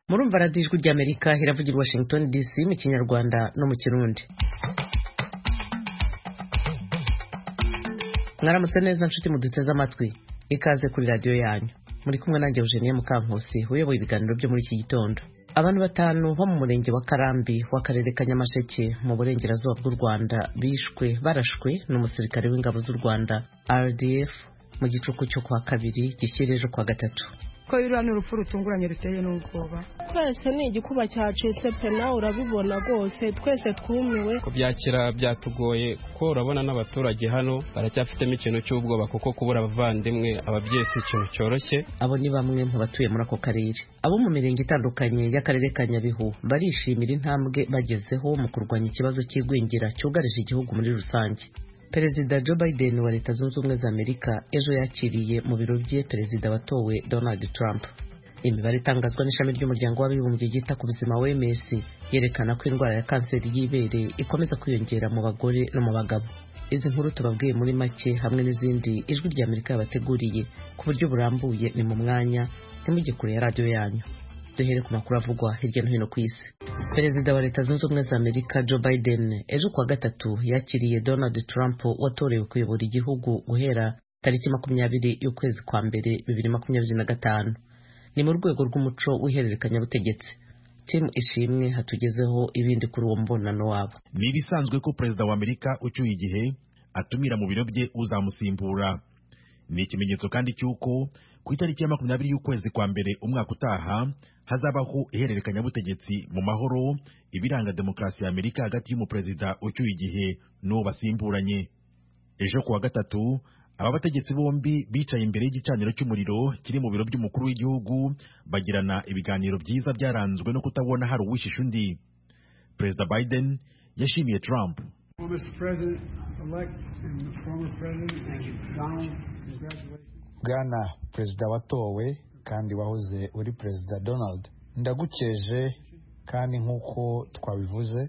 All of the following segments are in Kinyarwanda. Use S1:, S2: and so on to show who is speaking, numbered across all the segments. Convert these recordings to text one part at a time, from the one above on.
S1: murumva radiyo ijwi ry'amerika iravuga i washington dc mu kinyarwanda no mu kirundi mwaramutse neza nshuti muduteze amatwi ikaze kuri radiyo yanyu muri kumwe nanjye eugenie mukankusi uyoboye ibiganiro byo muri iki gitondo abantu batanu bo mu murenge wa karambi w'akarere ka nyamasheke mu burengerazuba bw'u rwanda bishwe barashwe n'umusirikare w'ingabo z'u rwanda rdf mu gicuku cyo kwa kabiri gishyira ejo kwa gatatu
S2: ko ruriya ni urupfu rutunguranye ruteye n'ubwoba
S3: twese ni igikuba cyacitse pe nawe urabibona rwose twese twumiwe
S4: kubyakira byatugoye kuko urabona n'abaturage hano baracyafitemo ikintu cy'ubwoba kuko kubura abavandimwe ababyeyi si ikintu cyoroshye
S1: abo ni bamwe mu batuye muri ako karere abo mu mirenge itandukanye y'akarere ka nyabihu barishimira intambwe bagezeho mu kurwanya ikibazo cy'igwingira cyugarije igihugu muri rusange perezida joe biden wa leta zunze ubumwe za amerika ejo yakiriye mu biro bye perezida watowe donald trump imibare itangazwa n'ishami ry'umuryango w'abibumbye ryita ku buzima wms yerekana ko indwara ya kanseri y'ibere ikomeza kwiyongera mu bagore no mu bagabo izi nkuru tubabwiye muri make hamwe n'izindi ijwi rya amerika yabateguriye ku buryo burambuye ni mu mwanya ntimujye kure ya radiyo yanyu duhere ku makuru avugwa hirya no hino ku isi perezida wa leta zunze ubumwe za amerika joe biden ejo kuwa gatatu yakiriye donald trump watorewe kuyobora igihugu guhera tariki makumyabiri y'ukwezi kwa mbere bibiri makumyabiri na gatanu ni mu rwego rw'umuco w'ihererekanyabutegetsi timu ishimwe hatugezeho ibindi kuri uwo mubonano wabo
S5: ni ibisanzwe ko perezida wa amerika ucyuye igihe atumira mu biro bye uzamusimbura ni ikimenyetso kandi cy'uko ku itariki ya makumyabiri y'ukwezi kwa mbere umwaka utaha hazabaho ihererekanyabutegetsi mu mahoro ibiranga demokarasi ya amerika hagati y'umuperezida ucyuye igihe n'uwo basimburanye ejo kuwa gatatu aba bategetsi bombi bicaye imbere y'igicaniro cy'umuriro kiri mu biro by'umukuru w'igihugu bagirana ibiganiro byiza byaranzwe no kutabona hari uwishisha undi perezida biden yashimiye trump
S6: bwana perezida watowe kandi wahoze uri perezida donald ndagukeje kandi nk'uko twabivuze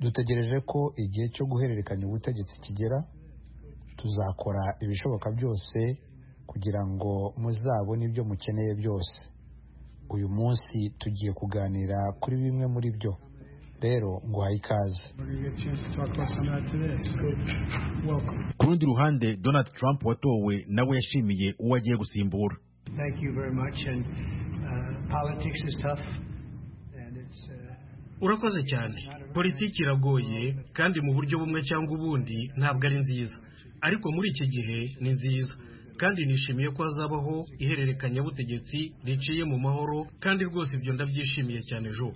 S6: dutegereje ko igihe cyo guhererekanya ubutegetsi kigera tuzakora ibishoboka byose kugira ngo muzabone ibyo mukeneye byose uyu munsi tugiye kuganira kuri bimwe muri byo rero nguhaye ikaze
S5: ku rundi ruhande donald trump watowe nawe yashimiye uwo agiye gusimbura
S7: urakoze cyane politiki iragoye kandi mu buryo bumwe cyangwa ubundi ntabwo ari nziza ariko muri iki gihe ni nziza kandi nishimiye ko hazabaho ihererekanyabutegetsi riciye mu mahoro kandi rwose ibyo ndabyishimiye cyane ejo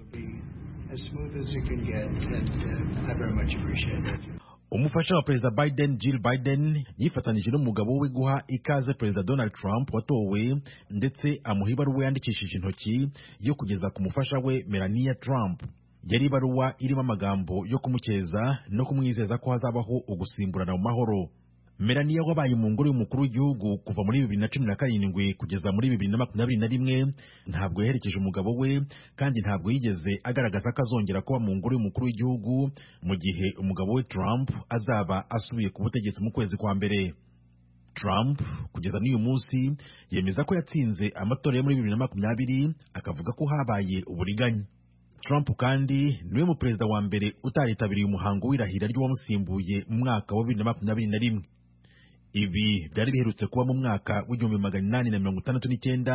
S5: umufasha wa perezida biden jill biden yifatanyije n'umugabo we guha ikaze perezida donald trump watowe ndetse amuha ibaruwa yandikishije intoki yo kugeza ku mufasha we melania trump yari ibaruwa irimo amagambo yo kumukeza no kumwizeza ko hazabaho ugusimburana mu mahoro melania wabaye mu ngoro y'umukuru w'igihugu kuva muri bibiri na cumi na karindwi kugeza muri bibiri na makumyabiri na rimwe ntabwo yaherekeje umugabo we kandi ntabwo yigeze agaragaza ko azongera kuba mu ngoro y'umukuru w'igihugu mu gihe umugabo we trump azaba asubiye ku butegetsi mu kwezi kwa mbere trump kugeza n'uyu munsi yemeza ko yatsinze amatora yo muri bibiri na makumyabiri akavuga ko habaye uburiganya trump kandi niwe mu perezida wa mbere utaritabiriye umuhango w'irahira ry'uwamusimbuye mu mwaka wa bibiri na makumyabiri na rimwe ibi byari biherutse kuba mu mwaka w'igihumbi magana inani na mirongo itandatu n'icyenda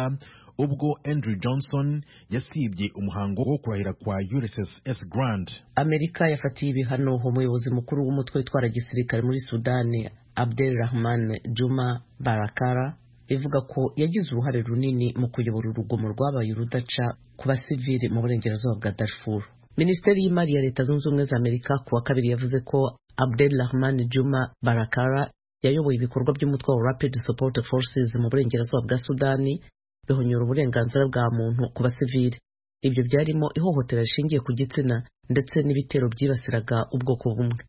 S5: ubwo andrew johnson yasibye umuhango wo kurahira kwa ulysses s grand
S1: amerika yafatiye ibihano umuyobozi mukuru w'umutwe witwara gisirikare muri sudani abdel rahman juma barakara ivuga ko yagize uruhare runini mu kuyobora urugomo rwabaye urudaca ku basivili mu burengerazuba bwa darfur minisiteri y'imari ya leta zunze ubumwe za amerika ku wa kabiri yavuze ko abdel rahman juma barakara yayoboye ibikorwa by'umutwe wa Rapid Support Forces mu burengerazuba bwa Sudani bihonyura uburenganzira bwa muntu ku basivili ibyo byarimo ihohotera rishingiye ku gitsina ndetse n'ibitero byibasiraga ubwoko bumwe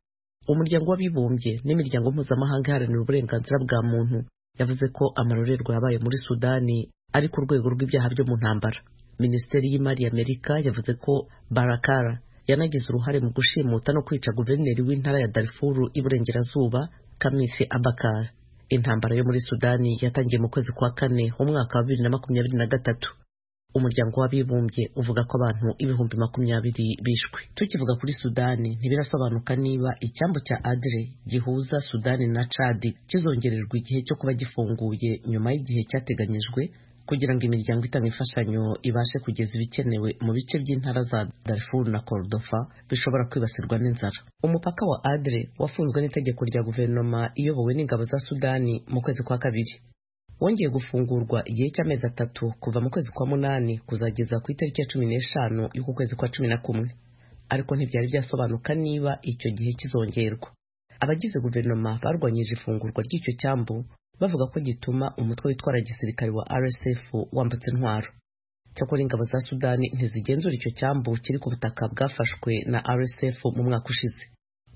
S1: umuryango w'abibumbye n'imiryango mpuzamahanga iharanira uburenganzira bwa muntu yavuze ko amarorerwa yabaye muri Sudani ari ku rwego rw'ibyaha byo mu ntambara minisiteri y'imari ya Amerika yavuze ko Barakara yanagize uruhare mu gushimuta no kwica guverineri w'intara ya Darfur iburengerazuba Kamisi Abakar. Intambara yo muri Sudani yatangiye mu kwezi kwa kane umwaka wa bibiri na makumyabiri na gatatu. umuryango w'abibumbye uvuga ko abantu ibihumbi makumyabiri bishwe tukivuga kuri sudani ntibirasobanuka niba icyambu cya adire gihuza sudani na cadi kizongererwa igihe cyo kuba gifunguye nyuma y'igihe cyateganyijwe kugira ngo imiryango itanga imfashanyo ibashe kugeza ibikenewe mu bice by'intara za Darfur na Cordoba bishobora kwibasirwa n'inzara umupaka wa adire wafunzwe n'itegeko rya guverinoma iyobowe n'ingabo za sudani mu kwezi kwa kabiri wongeye gufungurwa igihe cy'amezi atatu kuva mu kwezi kwa munani kuzageza ku itariki ya cumi n'eshanu y'uku kwezi kwa cumi na kumwe ariko ntibyari byasobanuka niba icyo gihe kizongerwa abagize guverinoma barwanyije ifungurwa ry'icyo cyambu bavuga ko gituma umutwe witwara gisirikare wa RSF wambutse intwaro cyakora ingabo za sudani ntizigenzura icyo cyambu kiri ku butaka bwafashwe na RSF mu mwaka ushize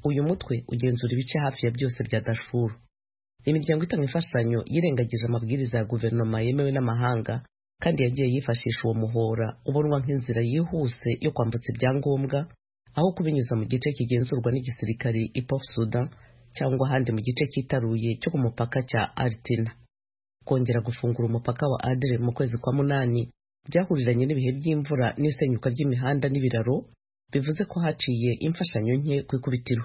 S1: uyu mutwe ugenzura ibice hafi ya byose bya Darfur imiryango itanga imfashanyo yirengagije amabwiriza ya guverinoma yemewe n'amahanga kandi yagiye yifashisha uwo muhora ubonwa nk'inzira yihuse yo kwambutsa ibyangombwa aho kubinyuza mu gice kigenzurwa n'igisirikari ipop sudan cyangwa ahandi mu gice cyitaruye cyo ku mupaka cya artina kongera gufungura umupaka wa adire mu kwezi kwa munani byahuriranye n'ibihe by'imvura n'isenyuka ry'imihanda n'ibiraro bivuze ko haciye imfashanyo nke ku ikubitiro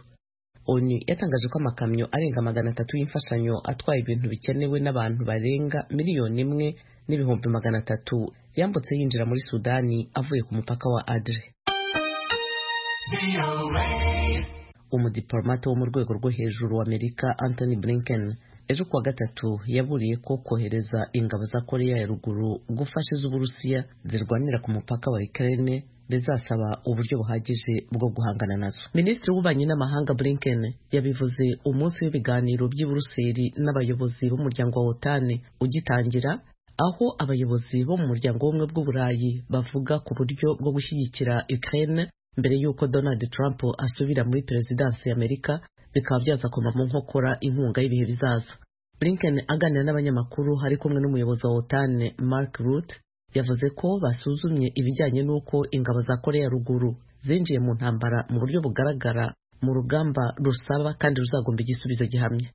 S1: onu yatangaje ko amakamyo arenga magana atatu y'imfashanyo atwaye ibintu bikenewe n'abantu barenga miliyoni imwe n'ibihumbi magana atatu yambutse yinjira muri sudani avuye ku mupaka wa adire umudiplomate wo mu rwego rwo hejuru wa amerika anthony blinken ejo kuwa gatatu yaburiye ko kohereza ingabo za koreya ya ruguru gufasha iz'uburusiya zirwanira ku mupaka wa ukraine bizasaba uburyo buhagije bwo guhangana nazo minisitiri w'ububanyi n'amahanga blinken yabivuze umunsi w'ibiganiro by'i buruseli n'abayobozi b'umuryango wa otani ugitangira aho abayobozi bo mu muryango w'ubumwe bw'uburayi bavuga ku buryo bwo gushyigikira ukraine mbere y'uko donald trump asubira muri perezidansi y'amerika bikaba byazakomamo nkokora inkunga y'ibihe bizaza blinken aganira n'abanyamakuru hari kumwe n'umuyobozi wa otani mark rutte yavuze ko basuzumye ibijyanye n'uko ingabo za koreya ruguru zinjiye mu ntambara mu buryo bugaragara mu rugamba rusaba kandi ruzagomba igisubizo gihamye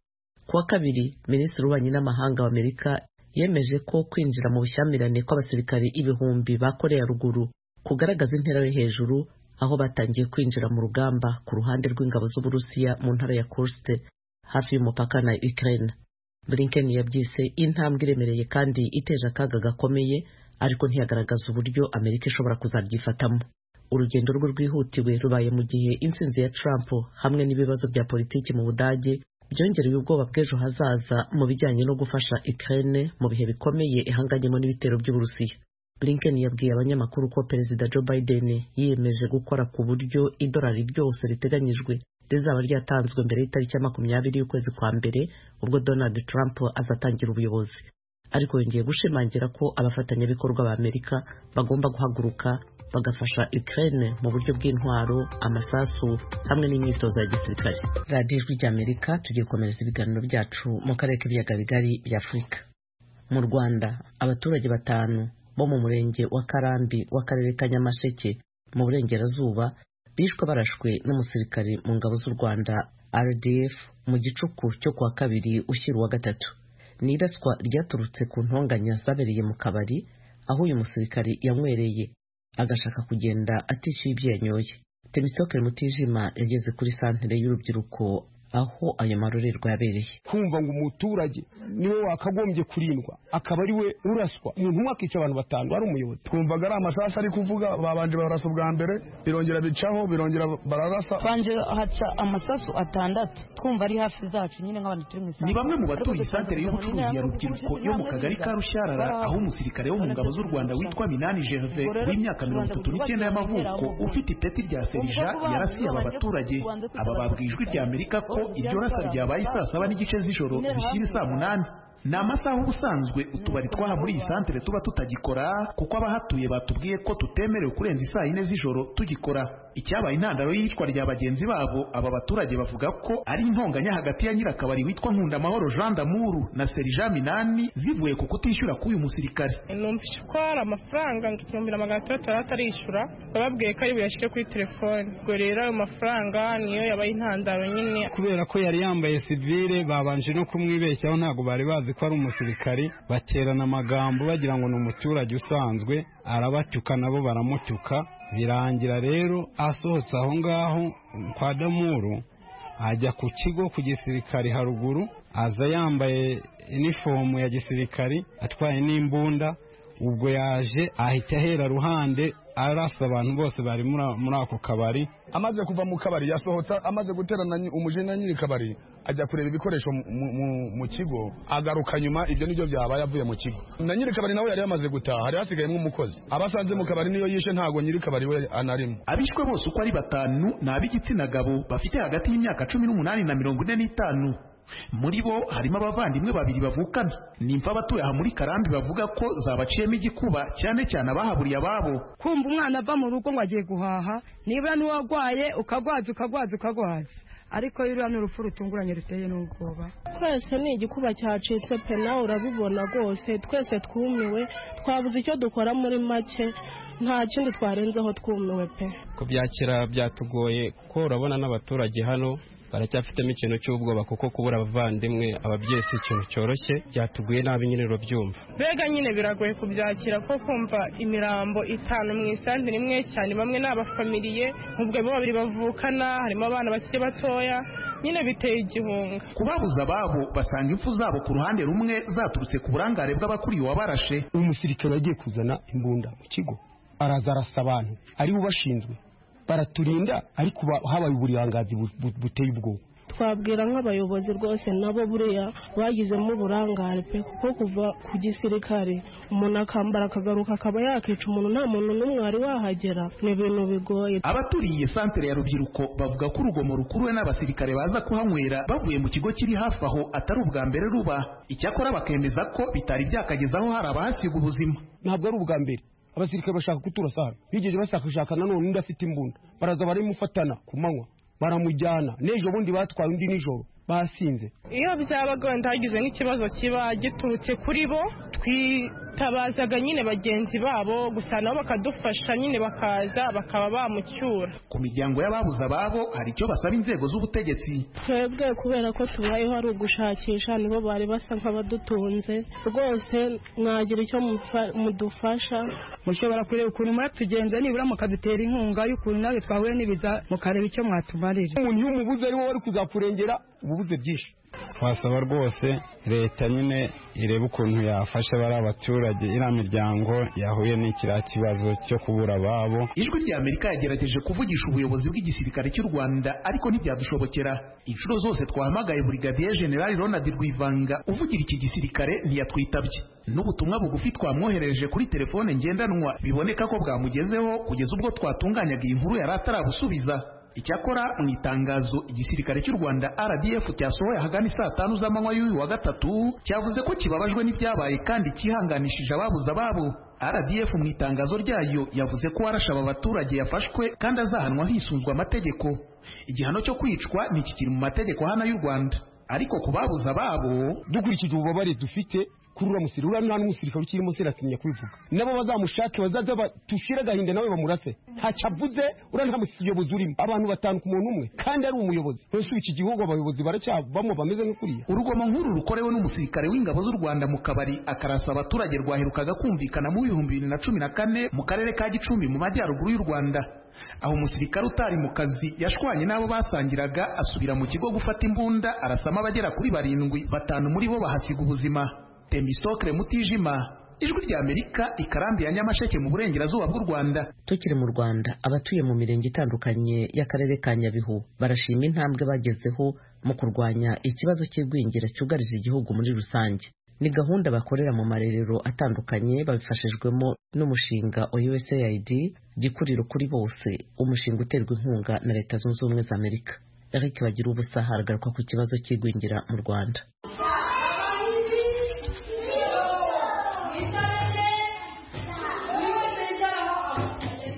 S1: kuwa kabiri minisitiri w'ububanyi n'amahanga wa amerika yemeje ko kwinjira mu bushyamirane kw'abasirikari ibihumbi ba koreya ruguru kugaragaza intera yo hejuru aho batangiye kwinjira mu rugamba ku ruhande rw'ingabo z'uburusiya mu ntara ya kurste hafi y'umupaka na ukraine blinken yabyise intambwe iremereye kandi iteje akaga gakomeye ariko ntiyagaragaza uburyo amerika ishobora kuzabyifatamo urugendo rwe rwihutiwe rubaye mu gihe intsinzi ya trump hamwe n'ibibazo bya politiki mu budage byongereye ubwoba bw'ejo hazaza mu bijyanye no gufasha ukraine mu bihe bikomeye ihanganyemo n'ibitero by'uburusiya blinken yabwiye abanyamakuru ko perezida joe biden yiyemeje gukora ku buryo idolari ryose riteganyijwe rizaba ryatanzwe mbere y'itariki ya makumyabiri y'ukwezi kwa mbere ubwo donald trump azatangira ubuyobozi ariko yongeye gushimangira ko abafatanyabikorwa ba amerika bagomba guhaguruka bagafasha Ukraine mu buryo bw'intwaro amasasu hamwe n'imyitozo ya gisirikare radiyo ijwi rya amerika tugiye gukomereza ibiganiro byacu mu karere k'ibiyaga bigari bya afurika mu rwanda abaturage batanu bo mu murenge wa karambi w'akarere ka nyamasheke mu burengerazuba bishwe barashwe n'umusirikare mu ngabo z'u rwanda rdf mu gicuku cyo kuwa kabiri ushyira uwa gatatu ni iraswa ryaturutse ku ntonganya zabereye mu kabari aho uyu musirikari yanywereye agashaka kugenda atishyuye ibyo yanyoye temisoke mutijima yageze kuri santere y'urubyiruko aho ayo marorerwa yabereye
S8: kumva ngo umuturage niwe wakagombye kurindwa akaba ari we uraswa umuntu umwe akica abantu batanu ari umuyobozi
S9: twumvaga ari amasasu ari kuvuga babanje bararasa ubwa mbere birongera bicaho birongera bararasa
S10: banje haca amasasu atandatu twumva ari hafi zacu nyine nk'abantu turi mu
S11: ni bamwe mu batuye isantere y'ubucuruzi ya rubyiruko yo mu kagari ka rushyarara aho umusirikare wo mu ngabo z'u rwanda witwa minani gervais w'imyaka mirongo itatu n'icyenda y'amavuko ufite ipeti rya serija yarasiye aba baturage aba babwiye ijwi rya amerika ko iryo rasa ryabaye saa saba n'igice z'ijoro zishyira saa munani ni amasaha ubusanzwe utubari twaha muri iyi santere tuba tutagikora kuko abahatuye batubwiye ko tutemerewe kurenza isaa yine z'ijoro tugikora icyabaye intandaro y'iyicwa rya bagenzi babo aba baturage bavuga ko ari intonganya hagati ya nyirakabari witwa nkundamahoro jean damuru na serija minani zivuye ku kutishyura k'uyu musirikare
S12: numvise ko hari amafaranga ngo igihumbi na magana atandatu atarishyura bababwiye ko ari buyashyire kuri telefone ubwo rero ayo mafaranga niyo yabaye intandaro nyine
S4: kubera ko yari yambaye sivire babanje no kumwibeshyaho ntabwo bari bazi
S8: bazi ko ari umusirikari baterana amagambo bagira ngo ni umuturage usanzwe arabatyuka nabo baramutyuka birangira rero asohotse aho ngaho kwa damuru ajya ku kigo ku gisirikari haruguru aza yambaye inifomu ya gisirikari atwaye n'imbunda ubwo yaje ahita ahera ruhande arasa abantu bose bari muri- muri ako kabari
S9: amaze kuva mu kabari yasohotsa amaze guterana nyi- umujene nyiri kabari ajya kureba ibikoresho mu- mu- mu- mu kigo agaruka nyuma ibyo nibyo byabaye avuye mu kigo na nyiri kabari nawe yari yamaze gutaha hari hasigayemo umukozi abasanze mu kabari niyo yishe ntago nyiri kabari we anarimo
S11: abishwe bose uko ari batanu ni ab'igitsina gabo bafite hagati y'imyaka cumi n'umunani na mirongo ine n'itanu muri bo harimo abavandimwe babiri bavukana nimfa abatuye aha muri karambi bavuga ko zabaciyemo igikuba cyane cyane abahaburiye ababo
S2: kumva umwana ava mu rugo ngo agiye guhaha nibura n'uwarwaye ukagwaza ukagwaza ukagwaza ariko ruriya ni urupfu rutunguranye ruteye n'ubwoba
S3: twese ni igikuba cyacitse pe nawe urabibona rwose twese twumiwe twabuze icyo dukora muri make nta kindi twarenzeho twumiwe pe
S4: kubyakira byatugoye kuko urabona n'abaturage hano baracyafitemo ikintu cy'ubwoba kuko kubura abavandimwe ababyeyi si ikintu cyoroshye byatuguye nabi nyine urabyumva
S12: mbega nyine biragoye kubyakira ko kumva imirambo itanu mu isambi rimwe cyane bamwe ni abafamiliye ubwo bo babiri bavukana harimo abana bakiri batoya nyine biteye igihunga
S11: kubabuza ababo basanga impfu zabo ku ruhande rumwe zaturutse ku burangare bw'abakuriye uwabarashe
S8: umusirikare wagiye kuzana imbunda mu kigo araza arasa abantu ari bo bashinzwe baraturinda ariko ba- habaye uburangazi bu- bu- buteye ubwoba
S3: twabwira nk'abayobozi rwose nabo buriya bagizemo uburangare pe kuko kuva ku gisirikare umuntu akambara akagaruka akaba yakica umuntu nta muntu n'umwe wari wahagera ni ibintu bigoye
S11: abaturiye iyi santere ya rubyiruko bavuga ko urugomo rukuruwe n'abasirikare baza kuhanywera bavuye mu kigo kiri hafi aho atari ubwa mbere ruba icyakora bakemeza ko bitari byakagezaho hari abahasiga ubuzima
S8: ntabwo ari ubwa mbere abasirikare bashaka kuturasa hano bigeje bashakashaka nanone undi afite imbunda baraza baramufatana ku manywa baramujyana n'ejo bundi batwaye undi nijoro basinze
S12: iyo byabaga wenda hagize nk'ikibazo kiba giturutse kuri bo twitabazaga nyine bagenzi babo gusa nabo bakadufasha nyine bakaza bakaba bamucyura
S11: ku miryango y'ababuze ababo hari icyo basaba inzego z'ubutegetsi
S3: twebwe kubera ko tubayeho ari ugushakisha nibo bari basa nk'abadutunze rwose mwagira icyo mufa- mudufasha
S2: mushobora kureba ukuntu mwatugenze nibura mukadutera inkunga y'ukuntu nawe twahuye n'ibiza mukareba icyo mwatumarira
S8: umuntu iyo umubuze ari wowe wari kuzakurengera uba ubuze byinshi twasaba rwose leta nyine irebe ukuntu yafasha bari abaturage iriya miryango yahuye n'ikiriya kibazo cyo kubura ababo
S11: ijwi rya amerika yagerageje kuvugisha ubuyobozi bw'igisirikare cy'u rwanda ariko ntibyadushobokera inshuro zose twahamagaye burigadiye generali ronald rwivanga uvugira iki gisirikare ntiyatwitabye n'ubutumwa bugufi twamwoherereje kuri telefone ngendanwa biboneka ko bwamugezeho kugeza ubwo twatunganyaga iyi nkuru yari atarabusubiza icyakora mu itangazo igisirikare cy'u rwanda rdf cyasohoye ahagana saa tanu z'amanywa y'uyu wa gatatu cyavuze ko kibabajwe n'ibyabaye kandi cyihanganishije ababuze ababo rdf mu itangazo ryayo yavuze ko uwarashe aba baturage yafashwe kandi azahanwa hisunzwe amategeko igihano cyo kwicwa ntikikiri mu mategeko hano y'u rwanda ariko ku babuze ababo
S8: dukurikije ububabare dufite kuri uriya musirikare uriya nta n'umusirikare ukirimo seratinya kubivuga nabo bazamushake bazaza dushire agahinda nawe bamurase ntacyo avuze uriya nta muyobozi urimo abantu batanu ku muntu umwe kandi ari umuyobozi mbese ubu iki gihugu abayobozi baracyabamo bameze nk'ukuriya
S11: urugomo nk'uru rukorewe n'umusirikare w'ingabo z'u rwanda mu kabari akarasa abaturage rwaherukaga kumvikana mu bihumbi bibiri na cumi na kane mu karere ka gicumbi mu majyaruguru y'u rwanda aho umusirikare utari mu kazi yashwanye n'abo basangiraga asubira mu kigo gufata imbunda arasamo abagera kuri barindwi batanu muri bo bahasiga ubuzima tembistokre mutijima ijwi rya amerika ikarambi ya nyamasheke mu burengerazuba bw'u rwanda
S1: tukiri mu rwanda abatuye mu mirenge itandukanye y'akarere ka nyabihu barashima intambwe bagezeho mu kurwanya ikibazo cy'igwingira cyugarije igihugu muri rusange ni gahunda bakorera mu marerero atandukanye babifashijwemo n'umushinga wa usaid gikuriro kuri bose umushinga uterwa inkunga na leta zunze ubumwe za amerika eric bagira ubusa haragaruka ku kibazo cy'igwingira mu rwanda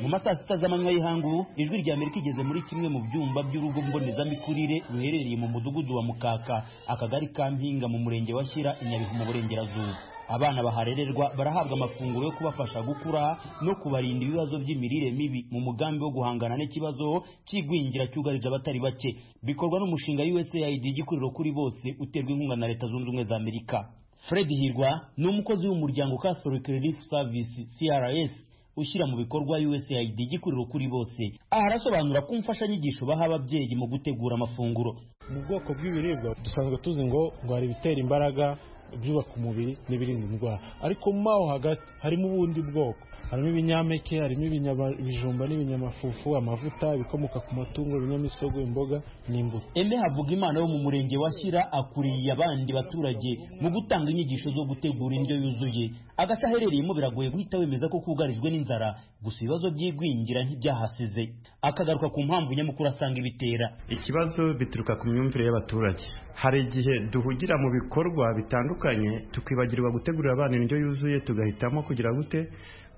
S13: mu masaa sita z'amanywa y'ihangu ijwi rya amerika igeze muri kimwe mu byumba by'urugo mbonezamikurire ruherereye mu mudugudu wa mukaka akagari ka mpinga mu murenge wa shyira i nyabihu mu burengerazuba abana baharererwa barahabwa amafunguro yo kubafasha gukura no kubarinda ibibazo by'imirire mibi mu mugambi wo guhangana n'ikibazo cy'igwingira cyugarije abatari bake bikorwa n'umushinga usaid gikuriro kuri bose uterwa inkunga na leta zunze ubumwe za amerika fred hirwa ni umukozi w'umuryango catholic relief service crs ushyira mu bikorwa usaid gikuriro kuri bose aha arasobanura ko imfashanyigisho baha ababyeyi mu gutegura amafunguro
S14: mu bwoko bw'ibiribwa dusanzwe tuzi ngo ngo hari ibitera imbaraga ibyubaka umubiri n'ibirinda indwara ariko mo aho hagati harimo ubundi bwoko harimo ibinyampeke harimo ibinyama- ibijumba n'ibinyamafufu amavuta ibikomoka ku matungo ibinyamisogwe imboga n'imbuto
S13: Aime Havugimana wo mu murenge wa Shyira akuriye abandi baturage mu gutanga inyigisho zo gutegura indyo yuzuye. Agace aherereyemo biragoye guhita wemeza ko kugarijwe n'inzara, gusa ibibazo by'igwingira ntibyahasize. Akagaruka ku mpamvu nyamukuru asanga ibitera.
S15: ikibazo bituruka ku myumvire y'abaturage hari igihe duhugira mu bikorwa bitandukanye tukibagirwa gutegurira abana indyo yuzuye tugahitamo kugira gute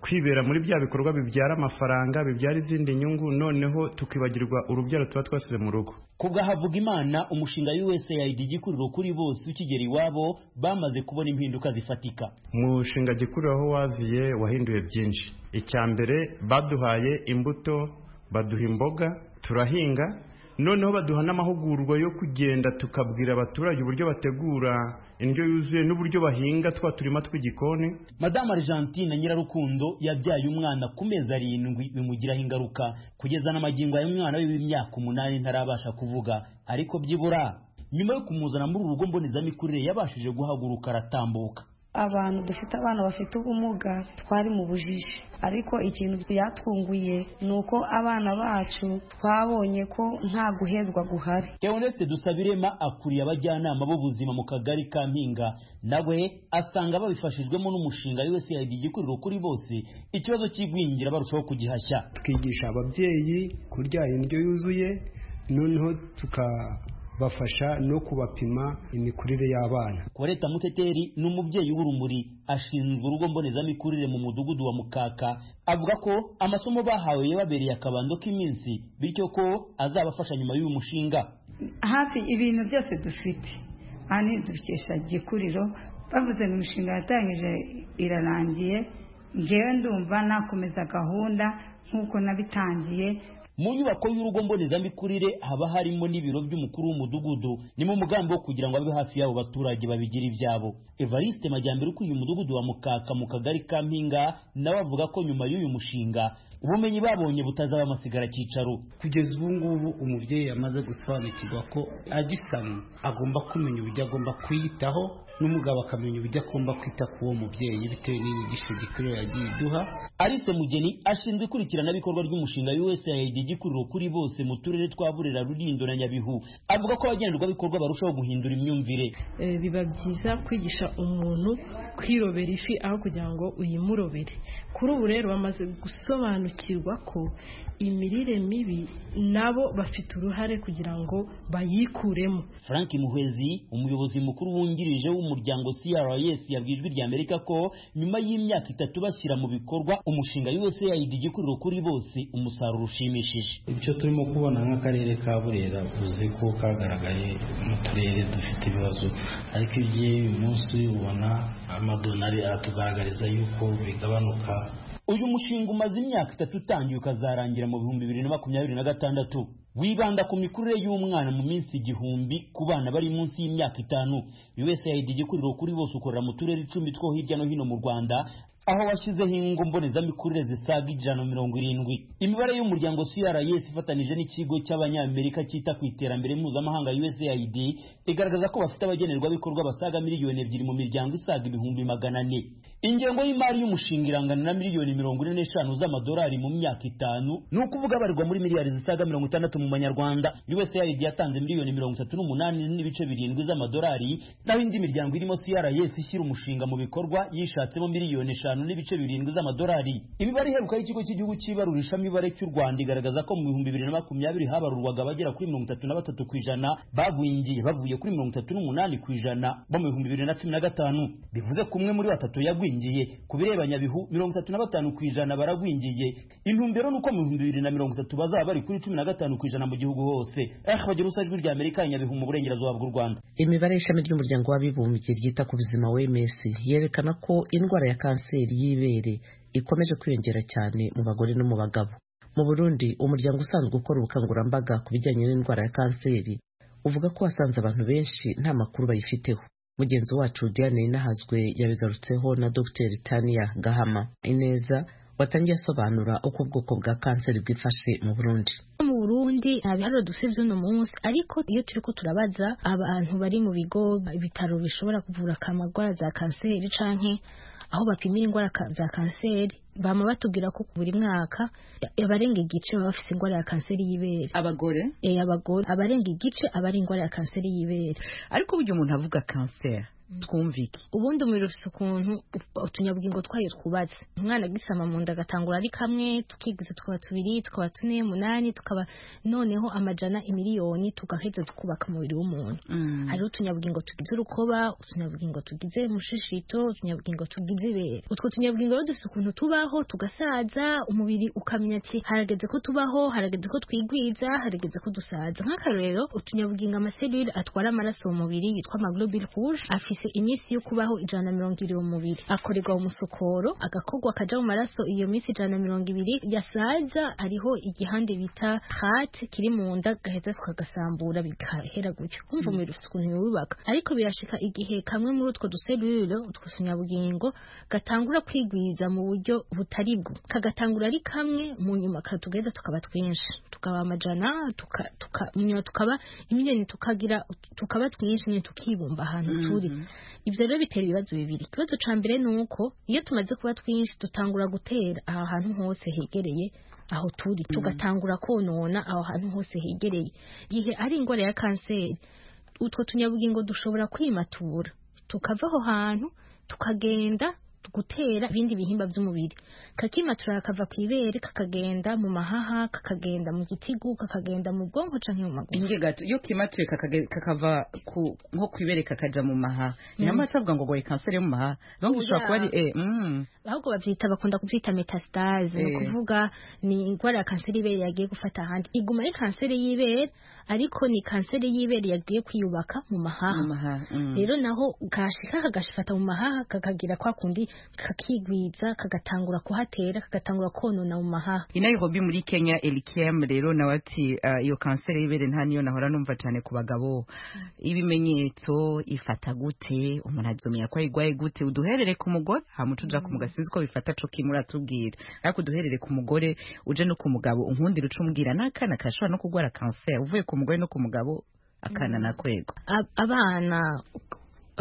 S15: kwibera muri bya bikorwa bibyara amafaranga bibyara izindi nyungu noneho tukibagirwa urubyaro tuba twasize mu rugo
S13: Kubwa Havugimana umushinga USAID gikuriro kuri bose ukigera iwabo bamaze kubona impinduka zifatika.
S15: umushinga gikuriro aho waziye wahinduye byinshi icya mbere baduhaye imbuto baduha imboga turahinga noneho baduha n'amahugurwa yo kugenda tukabwira abaturage uburyo bategura indyo yuzuye n'uburyo bahinga twa turima tw'igikoni
S13: Madame Argentine Nyirarukundo yabyaye umwana ku mezi arindwi bimugiraho ingaruka kugeza na magingo aya umwana we w'imyaka umunani ntarabasha kuvuga ariko byibura nyuma yo kumuzana muri uru rugo mbonezamikurire yabashije guhaguruka aratambuka
S16: abantu dufite abana bafite ubumuga twari mu bujiji ariko ikintu byatwunguye ni uko abana bacu twabonye ko nta guhezwa guhari
S13: Theoneste Dusabirema akuriye abajyanama b'ubuzima mu kagari ka Mpinga nawe asanga babifashijwemo n'umushinga USAID gikuriro kuri bose ikibazo cy'igwingira barushaho kugihashya
S17: twigisha ababyeyi kurya indyo yuzuye noneho tukabafasha no kubapima imikurire y'abana
S13: Koleta Muteteri ni umubyeyi w'urumuri ashinzwe urugo mbonezamikurire mu mudugudu wa Mukaka avuga ko amasomo bahawe yababereye akabando k'iminsi bityo ko azabafasha nyuma y'uyu mushinga
S18: hafi ibintu byose dufite hano dukesha gikuriro bavuze ngo imishinga yatangije irarangiye ngewe ndumva nakomeza gahunda nk'uko nabitangiye
S13: mu nyubako y'urugo mbonezamikurire haba harimo n'ibiro by'umukuru w'umudugudu ni mu mugambi wo kugira ngo abe hafi y'abo baturage babigira ibyabo evariste majyambere ukuriye umudugudu wa mukaka mu kagari ka mpinga nawe avuga ko nyuma y'uyu mushinga ubumenyi babonye butazaba amasigara cyicaro
S19: kugeza ubu ngubu umubyeyi yamaze gusobanukirwa ko agisamye agomba kumenya uburyo agomba kwiyitaho n'umugabo akamenya uburyo agomba kwita ku uwo mubyeyi bitewe n'inyigisho gikuriro yagiye iduha
S13: Alice Mugeni ashinzwe ikurikiranabikorwa ry'umushinga USAID gikuriro kuri bose mu turere twa Burera, Rulindo na Nyabihu. Avuga ko abagenerwabikorwa barushaho guhindura imyumvire.
S20: Eh, biba byiza kwigisha umuntu kwirobera ifi aho kugira ngo uyimurobere kuri ubu rero bamaze gusobanukirwa ko imirire mibi nabo bafite uruhare kugira ngo bayikuremo
S13: Frank Muhwezi, umuyobozi mukuru wungirije w'umuryango CRS yabwiye ijwi rya Amerika ko nyuma y'imyaka itatu bashyira mu bikorwa umushinga USAID gikuriro kuri bose umusaruro ushimishije.
S21: icyo turimo kubona nk'akarere ka burera uzi ko kagaragaye mu turere dufite ibibazo ariko iyo ugiye uyu munsi ubona amadonari aratugaragariza yuko bigabanuka
S13: Uyu mushinga umaze imyaka itatu utangiye ukazarangira mu bihumbi bibiri na makumyabiri na gatandatu wibanda ku mikurire y'umwana mu minsi igihumbi ku bana bari munsi y'imyaka itanu USAID gikuriro kuri bose ukorera mu turere icumi two hirya no hino mu Rwanda aho washyizeho ingo mbonezamikurire zisaga ijana na mirongo irindwi imibare y'umuryango CRS ifatanije n'ikigo cy'abanyamerika cyita ku iterambere mpuzamahanga USAID igaragaza ko bafite abagenerwabikorwa basaga miliyoni ebyiri mu miryango isaga ibihumbi magana ane ingengo y'imari y'umushinga irangana na miliyoni mirongo ine n'eshanu z'amadolari mu myaka itanu ni ukuvuga abarirwa muri miliyari zisaga mirongo itandatu mu manyarwanda USAID yatanze miliyoni mirongo itatu n'umunani n'ibice birindwi z'amadolari naho indi miryango irimo CRS ishyira umushinga mu bikorwa yishatsemo miliyoni eshanu n'ibice birindwi z'amadolari imibare iheruka y'ikigo cy'igihugu cy'ibarurishamibare cy'u Rwanda igaragaza ko mu bihumbi bibiri na makumyabiri habarurwaga abagera kuri mirongo itatu na batatu ku ijana bagwingiye bavuye kuri mirongo itatu n'umunani ku ijana bo mu bihumbi bibiri na cumi na gatanu bivuze ko umwe muri batatu yagwingiye ku bireba nyabihu mirongo itatu na batanu ku ijana baragwingiye intumbero ni uko mu bihumbi bibiri na mirongo itatu bazaba bari kuri cumi na gatanu ku ijana mu gihugu hose eh bagira usa ijwi rya amerika nyabihu mu burengerazuba bw'u rwanda
S1: imibare y'ishami ry'umuryango w'abibumbye ryita ku buzima wms yerekana ko indwara ya kanseri y'ibere ikomeje kwiyongera cyane mu bagore no mu bagabo mu burundi umuryango usanzwe ukora ubukangurambaga ku bijyanye n'indwara ya kanseri uvuga ko wasanze abantu benshi nta makuru bayifiteho mugenzi wacu diane inahazwe yabigarutseho na dr tania gahama ineza watangiye asobanura uko ubwoko bwa kanseri bwifashe mu burundi
S6: mu burundi nta biharuro dusibye uno munsi ariko iyo turi ko turabaza abantu bari mu bigo ibitaro bishobora kuvura akamagwara za kanseri canke aho bapimira indwara za kanseri bama batubwira ko buri mwaka abarenga igice baba bafite indwara ya kanseri y'ibere
S10: abagore
S6: eh abagore abarenga igice abari indwara ya kanseri y'ibere
S10: ariko burya umuntu avuga kanseri twumva iki
S6: ubundi umubiri ufite ukuntu utunyabugingo twayo twubatse umwana agisama mu nda agatangura ari kamwe tukigiza tukaba tubiri tukaba tune umunani tukaba noneho amajana imiliyoni tugaheza tukubaka umubiri w'umuntu hariho utunyabugingo tugize urukoba utunyabugingo tugize umushishito utunyabugingo tugize ibere utwo tunyabugingo rero dufite ukuntu tubaho tugasaza umubiri ukamenya ati harageze ko tubaho harageze ko twigwiza harageze ko dusaza nk'akarorero utunyabugingo amaselule atwara amaraso mu mubiri yitwa amaglobule rouge afite afise iminsi yo kubaho ijana na mirongo ibiri mu mubiri akorerwa umusokoro agakorwa akaja mu maraso iyo minsi ijana na mirongo ibiri yasaza hariho igihande bita hati kiri mu nda gaheza tukagasambura bigahera gutyo kumva umubiri ufite ukuntu wubaka ariko birashika igihe kamwe muri utwo duseruro utwo tunyabugingo gatangura kwigwiza mu buryo butari bwo kagatangura ari kamwe mu nyuma katugeza tukaba twinshi tukaba amajana tuka, tuka, nyuma tukaba imiliyoni tukagira tukaba twinshi nyine tukibumba ahantu turi mm -hmm. ibyo rero bitera ibibazo bibiri ikibazo cya mbere ni uko iyo tumaze kuba twinshi dutangura gutera aha hantu hose hegereye aho turi tugatangura konona aho hantu hose hegereye igihe ari indwara ya kanseri utwo tunyabugingo dushobora kwimatura tukava aho hantu tukagenda gutera ibindi bihimba by'umubiri kakimatura kakava ku ibere kakagenda mu mahaha kakagenda mu gitigu kakagenda mu bwonko cyangwa mu maguru
S10: ingegato iyo kimatuye kakava ku nko ku ibere kakaja mu mahaha ina mm. avuga ngo goye kanseri yo mu mahaha nubwo ushobora kuba ari eh mm.
S6: ahubwo bavyita bakunda kuvyita metastase eh. kuvuga ni indwara ya kanseri y'ibere yagiye gufata ahandi iguma ari kanseri y'ibere ariko ni kanseri y'ibere yagiye kwiyubaka mu mahaha rero mm. naho gashika kagashifata mu mahaha kakagira kwa kundi kakigwiza kagatangura kuhatera kagatangura konona mu mahaha
S10: inairobi muri kenya elikem rero nawe ati iyo uh, kanseri y'ibere nta niyo nahora numva cyane ku bagabo ibimenyetso ifata gute umuntu azomenya ko ayigwaye gute uduherere ku mugore hama utuja ku mugabo sinzi ko bifata co kimwe uratubwira ariko uduherere ku mugore uje no ku mugabo unkundira uca umubwira n'akana kashobora no kurwara kanseri uvuye ku mugore no ku mugabo akana mm. nakwego
S6: abana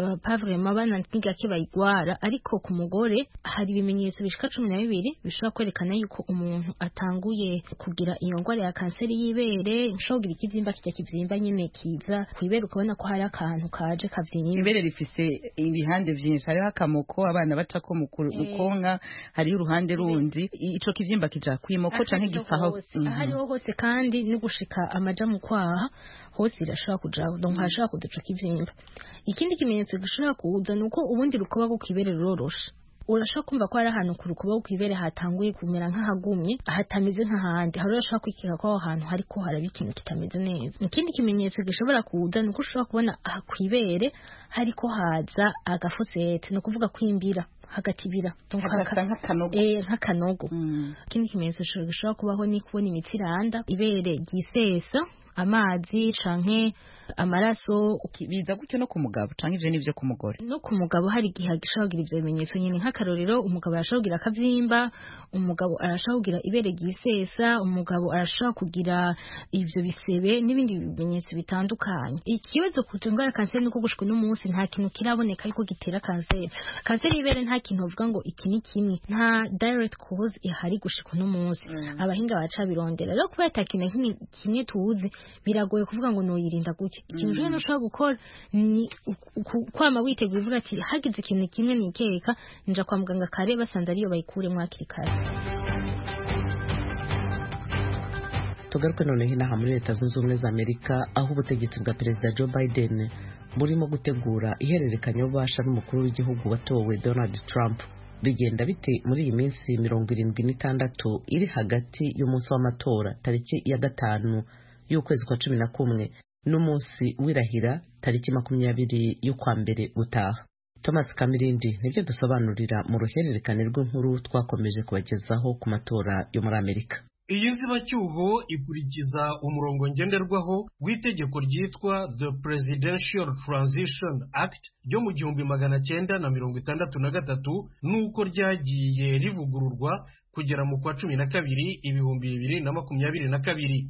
S6: Uh, pavurema abana ntigake bayigwara ariko ku mugore hari ibimenyetso bishika cumi na bibiri bishobora kwerekana yuko umuntu atanguye kugira iyo ndwara ya kanseri y'ibere nshobora kugira ikibyimba kijya kibyimba nyine kiza ku ibere ukabona ko hari akantu kaje kabyimba
S10: ibere rifise ibihande vyinshi hariho akamoko abana bacako mu konka hariho uruhande rundi ico kivyimba kija kwimoko canke gipfaho
S6: hariho hose kandi no gushika amaja mu kwaha hose irashobora kujaho donc harashobora kuza ico kivyimba ikindi kimenyetso ikimenyetso gishobora kuza ni uko ubundi rukoba rwo kwibere rurorosha urashobora kumva ko hari ahantu ku rukoba rwo kwibere hatanguye kumera nk'ahagumye hatameze nk'ahandi hari urashobora kwikeka ko aho hantu hariko haraba ikintu kitameze neza ikindi kimenyetso gishobora kuza ni uko ushobora kubona aha kwibere hariko haza agafosete ni ukuvuga kwimbira hagatibira nk'akanogo ikindi kimenyetso gishobora kubaho ni kubona imitsiranda ibere ryisesa amazi canke amaraso
S10: biza gutyo no ku mugabo canke ivyo nivyo ku mugore
S6: no ku mugabo hari igihe agishobora kugira ivyo bimenyetso nyine nk'akarorero umugabo arashobora kugira akavyimba umugabo arashobora kugira ibere ryisesa umugabo arashobora kugira ivyo bisebe n'ibindi bimenyetso bitandukanye ikibazo ku ndwara kanseri nuko gushika uno munsi nta kintu kiraboneka yuko gitera kanseri kanseri y'ibere nta kintu bavuga ngo iki ni kimwe nta direct cause ihari gushika uno munsi mm. abahinga baracabirondera rero kubera ata kintu kimwe tuzi biragoye kuvuga ngo nuyirinda gutya ikintu rero ushobora gukora ni kwama witeguye uvuga ati hagize ikintu kimwe nikeka nja kwa muganga kare basanze ariyo bayikuremo hakiri kare
S1: tugaruke noneho inaha muri leta zunze ubumwe za amerika aho ubutegetsi bwa perezida joe biden burimo gutegura ihererekanya ububasha n'umukuru w'igihugu watowe donald trump bigenda bite muri iyi minsi mirongo irindwi n'itandatu iri hagati y'umunsi w'amatora tariki ya gatanu y'ukwezi kwa cumi na kumwe n'umunsi w'irahira tariki makumyabiri y'ukwa mbere gutaha thomas kamirindi nibyo dusobanurira mu ruhererekane rw'inkuru twakomeje kubagezaho ku matora yo muri amerika
S7: iyi nzibacyuho ikurikiza umurongo ngenderwaho w'itegeko ryitwa the presidential transition act ryo mu gihumbi magana cyenda na mirongo itandatu na gatatu n'uko ryagiye rivugururwa kugera mu kwa cumi na kabiri ibihumbi bibiri na makumyabiri na kabiri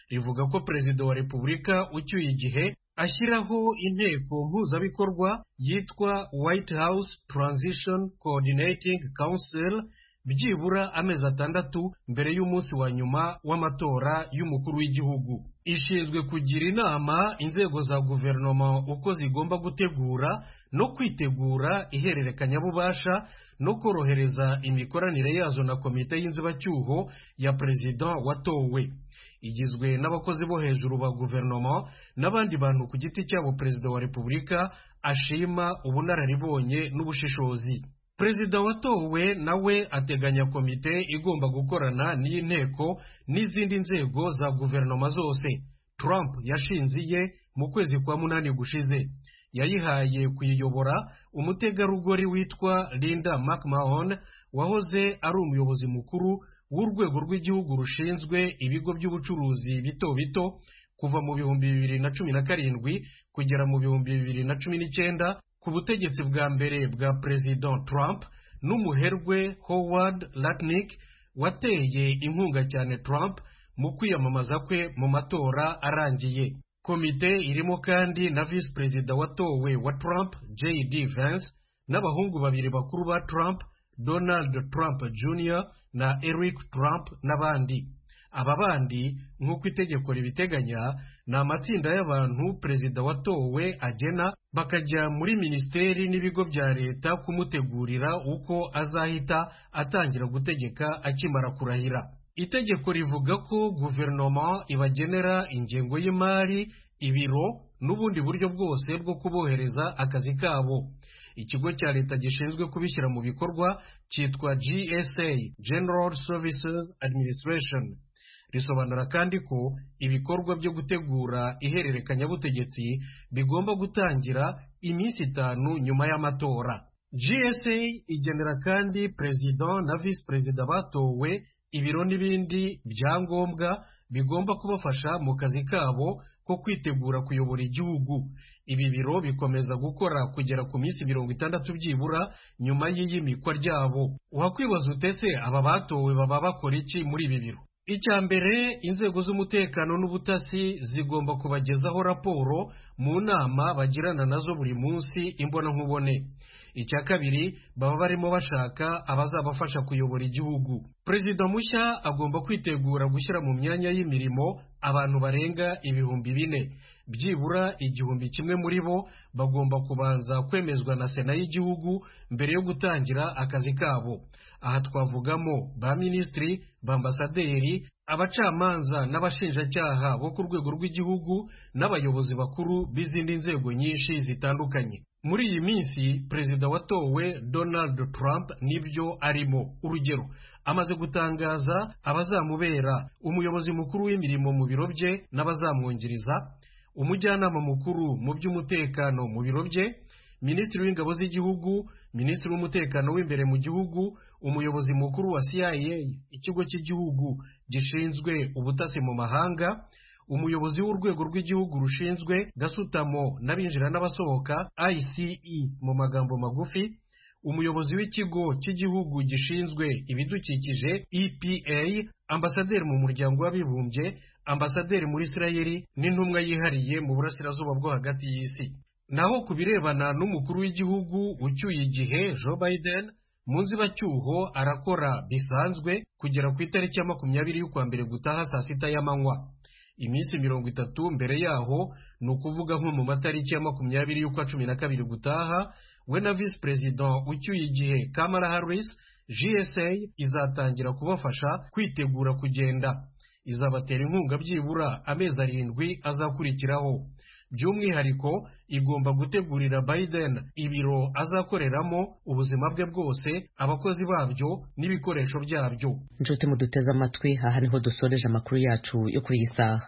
S7: rivuga ko perezida wa repubulika ucyuye igihe ashyiraho inteko mpuzabikorwa yitwa white house transition coordinating council byibura amezi atandatu mbere y'umunsi wa nyuma w'amatora y'umukuru w'igihugu ishinzwe kugira inama inzego za guverinoma uko zigomba gutegura no kwitegura ihererekanyabubasha no korohereza imikoranire yazo na komite y'inzibacyuho ya perezida watowe igizwe n'abakozi bo hejuru ba guverinoma n'abandi bantu ku giti cyabo perezida wa repubulika ashima ubunararibonye n'ubushishozi perezida watowe nawe ateganya komite igomba gukorana n'inteko n'izindi nzego za guverinoma zose trump yashinze iye mu kwezi kwa munani gushize yayihaye kuyiyobora umutegarugori witwa linda mcmahon wahoze ari umuyobozi mukuru w'urwego rw'igihugu rushinzwe ibigo by'ubucuruzi bito bito kuva mu bihumbi bibiri na cumi na karindwi kugera mu bihumbi bibiri na cumi n'icyenda ku butegetsi bwa mbere bwa perezida trump n'umuherwe howard latnick wateye inkunga cyane trump mu kwiyamamaza kwe mu matora arangiye komite irimo kandi na visi perezida watowe wa trump jd vance n'abahungu babiri bakuru ba trump donald trump jr na eric trump n'abandi aba bandi nk'uko itegeko ribiteganya ni amatsinda y'abantu perezida watowe agena bakajya muri minisiteri n'ibigo bya leta kumutegurira uko azahita atangira gutegeka akimara kurahira itegeko rivuga ko guverinoma ibagenera ingengo y'imari ibiro n'ubundi buryo bwose bwo kubohereza akazi kabo ikigo cya leta gishinzwe kubishyira mu bikorwa cyitwa gsa general services administration risobanura kandi ko ibikorwa byo gutegura ihererekanyabutegetsi bigomba gutangira iminsi itanu nyuma y'amatora gsa igenera kandi perezida na visi perezida batowe ibiro n'ibindi byangombwa bigomba kubafasha mu kazi kabo ko kwitegura kuyobora igihugu ibi biro bikomeza gukora kugera ku minsi mirongo itandatu byibura nyuma y'iyimikwa ryabo wakwibaza utese aba batowe baba bakora iki muri ibi biro icya mbere inzego z'umutekano n'ubutasi zigomba kubagezaho raporo mu nama bagirana nazo buri munsi imbonankubone icya kabiri baba barimo bashaka abazabafasha kuyobora igihugu perezida mushya agomba kwitegura gushyira mu myanya y'imirimo abantu barenga ibihumbi bine byibura igihumbi kimwe muri bo bagomba kubanza kwemezwa na sena y'igihugu mbere yo gutangira akazi kabo aha twavugamo ba minisitiri bambasaderi abacamanza n'abashinjacyaha bo ku rwego rw'igihugu n'abayobozi bakuru b'izindi nzego nyinshi zitandukanye muri iyi minsi perezida watowe donald trump nibyo arimo urugero amaze gutangaza abazamubera umuyobozi mukuru w'imirimo mu biro bye n'abazamwungiriza umujyanama mukuru mu by'umutekano mu biro bye minisitiri w'ingabo z'igihugu minisitiri w'umutekano w'imbere mu gihugu umuyobozi mukuru wa cia ikigo cy'igihugu gishinzwe ubutasi mu mahanga umuyobozi w'urwego rw'igihugu rushinzwe gasutamo n'abinjira n'abasohoka ice mu magambo magufi umuyobozi w'ikigo cy'igihugu gishinzwe ibidukikije epa ambasaderi mu muryango w'abibumbye ambasaderi muri isirayeli n'intumwa yihariye mu burasirazuba bwo hagati y'isi naho ku birebana n'umukuru w'igihugu ucyuye igihe joe biden mu nzibacyuho arakora bisanzwe kugera ku itariki ya makumyabiri y'ukwa mbere gutaha saa sita y'amanywa iminsi mirongo itatu mbere yaho ni ukuvuga nko mu matariki ya makumyabiri y'ukwa cumi na kabiri gutaha we na visi perezida ucyuye igihe kamara harris gsa izatangira kubafasha kwitegura kugenda izabatera inkunga byibura amezi arindwi azakurikiraho by'umwihariko igomba gutegurira biden ibiro azakoreramo ubuzima bwe bwose abakozi babyo n'ibikoresho byabyo
S1: inshuti muduteze amatwi aha niho dusoreje amakuru yacu yo kuri iyi saha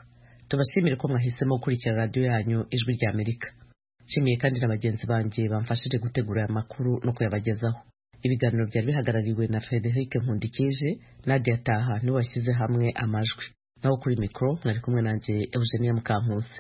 S1: tubashimire ko mwahisemo gukurikira radiyo yanyu ijwi rya amerika nshimiye kandi na bagenzi banjye bamfashije gutegura aya makuru no kuyabagezaho ibiganiro byari bihagarariwe na frederic nkundikije nadia taha niwe washyize hamwe amajwi naho kuri mikoro mwari kumwe nanjye eugenia mukankusi